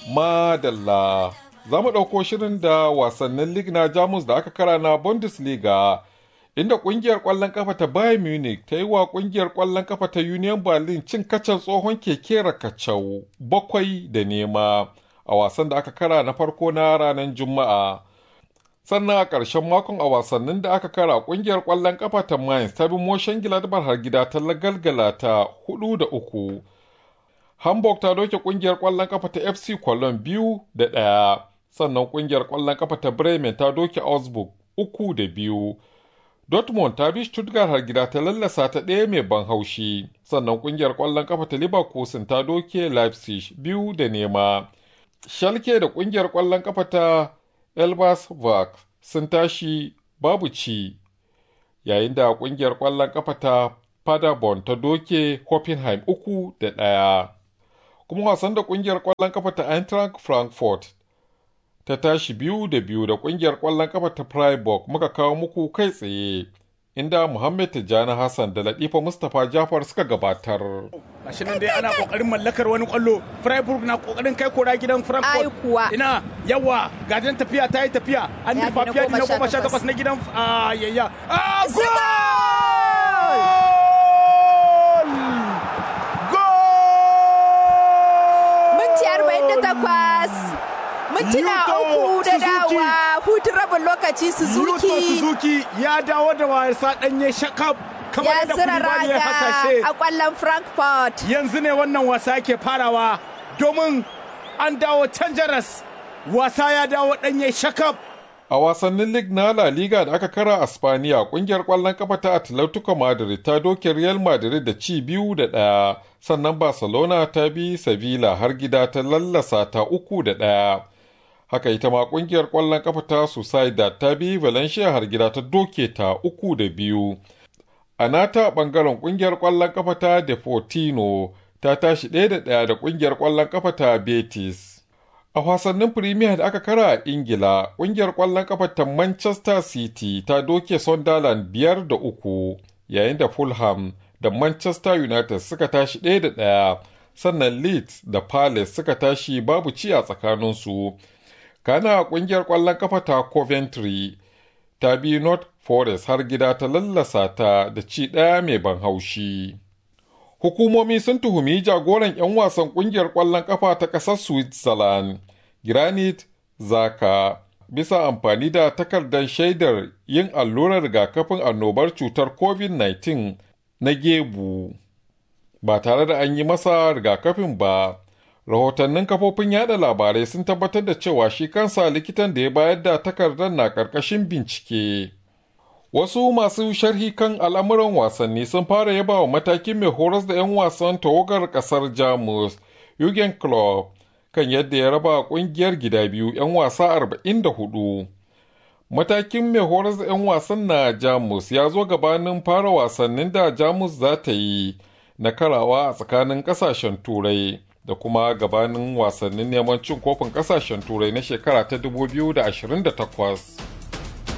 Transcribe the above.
Madalla. Za mu ɗauko shirin da wasannin lig na Jamus da aka kara na Bundesliga, inda ƙungiyar ƙwallon ƙafa ta Bayern Munich ta yi wa ƙungiyar ƙwallon ƙafa ta Union Berlin cin kacan tsohon keke rakacau bakwai da nema a wasan da aka kara na farko na ranar Juma'a. Sannan a ƙarshen makon a wasannin da aka kara ƙungiyar ƙwallon ƙafa ta Mainz ta bi Moshen Gladbach har gida ta lagalgala ta hudu da uku. Hamburg ta doke kungiyar ƙwallon kafa ta FC Cologne biyu da ɗaya, sannan kungiyar ƙwallon kafa ta Bremen ta doke Augsburg uku da biyu. Dortmund ta bi Stuttgart har gida ta lallasa ta ɗaya mai ban haushi, sannan kungiyar ƙwallon kafa ta Leverkusen ta doke Leipzig biyu da nema. Schalke da kungiyar ƙwallon kafa ta Elversberg sun tashi babu ci, yayin da kungiyar ƙwallon kafa ta Paderborn ta doke Hoffenheim uku da ɗaya. kuma wasan da kungiyar kwallon kafa ta Eintracht Frankfurt ta tashi biyu da biyu da kungiyar kwallon kafa ta Freiburg muka kawo muku kai tsaye inda Muhammad Tijjani Hassan da Latifa Mustapha Jafar suka gabatar. Gashi nan dai ana kokarin mallakar wani kwallo Freiburg na kokarin kai kora gidan Frankfurt. Ai kuwa. Ina yawa gajen tafiya ta yi tafiya an Ya dirfa fi na fiye goma na sha goma sha takwas takwas. na gidan ayayya. Ah, Goal! Minti arba'in da takwas. Mintuna Yuto uku da Suzuki. dawa hutun rabin lokaci Yuto Suzuki Suzuki ya dawo da wasa ɗanye shakab kamar ya yadda zira Koulibaly ya raga hasashe. a kwallon Frankfurt. yanzu ne wannan wasa yake farawa domin an dawo can jaras wasa ya dawo ɗanye shakab A wasannin lig na La Liga da aka kara a Spaniya, kungiyar kwallon kafa ta Atletico Madrid ta doke Real Madrid da ci biyu da ɗaya, sannan Barcelona ta bi Sevilla har gida ta lallasa ta uku da ɗaya. Haka ita ma kungiyar kwallon kafa ta Sociedad ta bi Valencia har gida ta doke ta uku da biyu. A nata ɓangaren ƙungiyar ƙwallon ƙafa ta Deportino ta tashi ɗaya da ɗaya da ƙungiyar ƙwallon ƙafa ta Betis. A wasannin Premier da aka kara a Ingila, ƙungiyar ƙwallon ƙafa ta Manchester City ta doke Sunderland biyar da uku, yayin da Fulham da Manchester United suka tashi ɗaya da ɗaya, sannan Leeds da Palace suka tashi babu ci a tsakaninsu. Kana ƙungiyar ƙwallon ƙafa ta Coventry ta bi North Forest har gida ta lallasa ta da ci ɗaya mai ban haushi. Hukumomi sun tuhumi jagoran 'yan wasan ƙungiyar ƙwallon ƙafa ta ƙasar Switzerland, Granit Zaka, bisa amfani da takardar shaidar yin allurar rigakafin annobar cutar COVID-19 na gebu, ba tare da an yi masa rigakafin ba. Rahotannin kafofin yada labarai sun tabbatar da cewa shi kansa likitan da ya bayar da takardar na ƙarƙashin bincike. Wasu masu sharhi kan al'amuran wasanni sun fara yaba wa matakin mai horas da 'yan wasan tawagar ƙasar Jamus, Jurgen Klopp, kan yadda ya raba ƙungiyar gida biyu 'yan wasa 44. Matakin mai horas da 'yan wasan na Jamus ya zo gabanin fara wasannin da Jamus za ta yi na karawa a tsakanin ƙasashen Turai da kuma gabanin wasannin neman cin kofin ƙasashen Turai na shekara ta 2028.